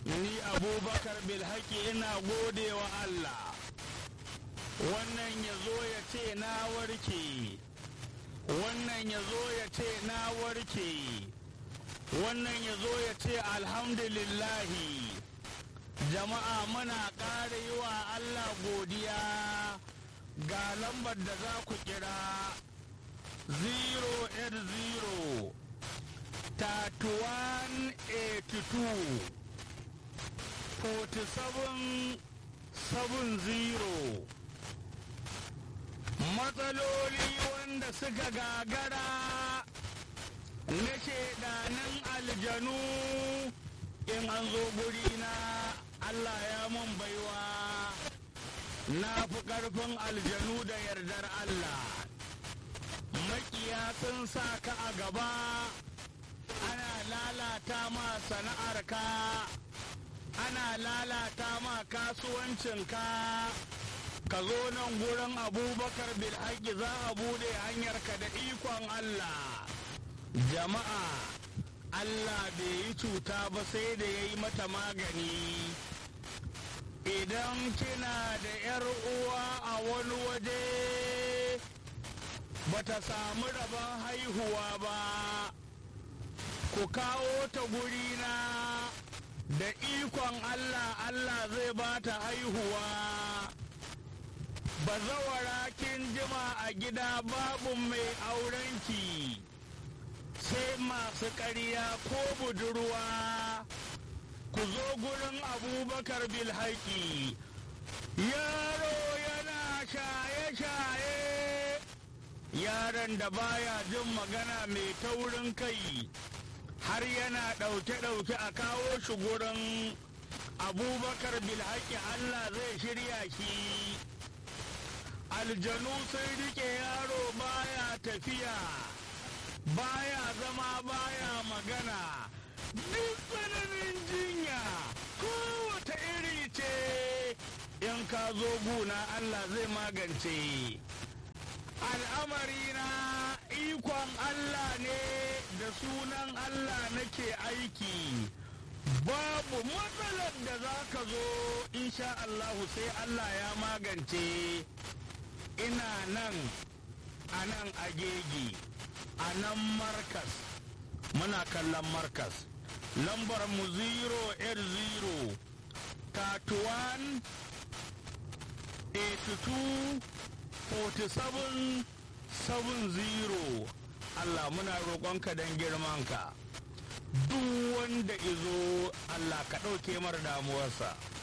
ni abubakar bilhaki ina gode wa Allah wannan ya zo ya ce na warke wannan ya zo ya ce na warke wannan ya zo ya ce alhamdulillahi jama'a muna ƙara yi wa Allah godiya ga lambar da za ku kira 080 3182 4770 matsaloli wanda suka gagara na shaidanin aljanu in an zo gurina Allah ya mun baiwa na fi ƙarfin aljanu da yardar Allah makiya sun sa ka a gaba ana lalata ma sana'arka ana lalata ma kasuwancinka ka zo nan gurin abubakar bilhaki za a bude hanyarka da ikon Allah jama'a Allah bai yi cuta ba sai da ya yi mata magani idan kina da 'yar uwa a wani waje bata samu rabon haihuwa ba ku kawo ta gurina da ikon Allah Allah zai ba ta haihuwa bazawara kin jima a gida babu mai aurenki sai masu ƙarya ko budurwa ku zo gurin abubakar bilhaki yaro yana shaye-shaye yaron da baya jin magana mai taurin kai har yana ɗauke-ɗauke a kawo shi gurin abubakar bilhaki allah zai shirya shi aljanu sun rike yaro baya tafiya baya zama baya magana duk tsananin jinya kowace iri ce in ka zo guna Allah zai magance al'amari na ikon Allah ne da sunan Allah nake aiki babu matsalar da za ka zo insha Allahu sai Allah ya magance ina nan a nan agegi a nan markas muna kallon markas lambar mu 080 31 82 47 70 Allah muna roƙonka don girmanka duk wanda izo Allah ka ɗauke mara damuwarsa